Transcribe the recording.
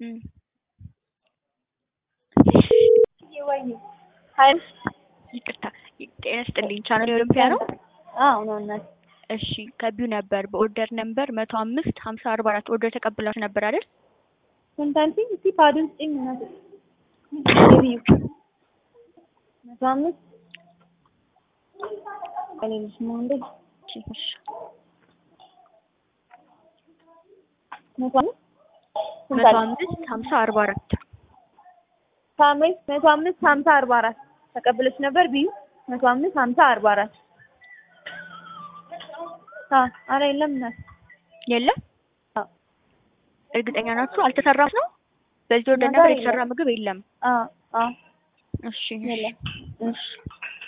እም። ሀይ ይቅርታ ጤና ይስጥልኝ። ቻናል የኦሎምፒያ ነው። አዎ ነው እናት እሺ ከቢው ነበር በኦርደር ነበር መቶ አምስት ሀምሳ አርባ አራት ኦርደር ተቀብላችሁ ነበር አይደል? ስንት አልሽኝ? እስኪ ፓዱን ስጪኝ እናት የቢዩ መቶ አምስት እኔ ልጅ ነው እንዴ እሺ እሺ መቶ አምስት ስንት መቶ አልሽኝ? አምስት ሀምሳ አርባ አራት ከአምስት መቶ አምስት ሀምሳ አርባ አራት ተቀብለሽ ነበር ቢዩ መቶ አምስት ሀምሳ አርባ አራት አዎ ኧረ የለም እናት የለም። አዎ እርግጠኛ ናችሁ? አልተሰራም ነው? በዚህ ኦርደር ነገር ነበር የለም። የተሰራ ምግብ የለም። አዎ አዎ እሺ የለም እሺ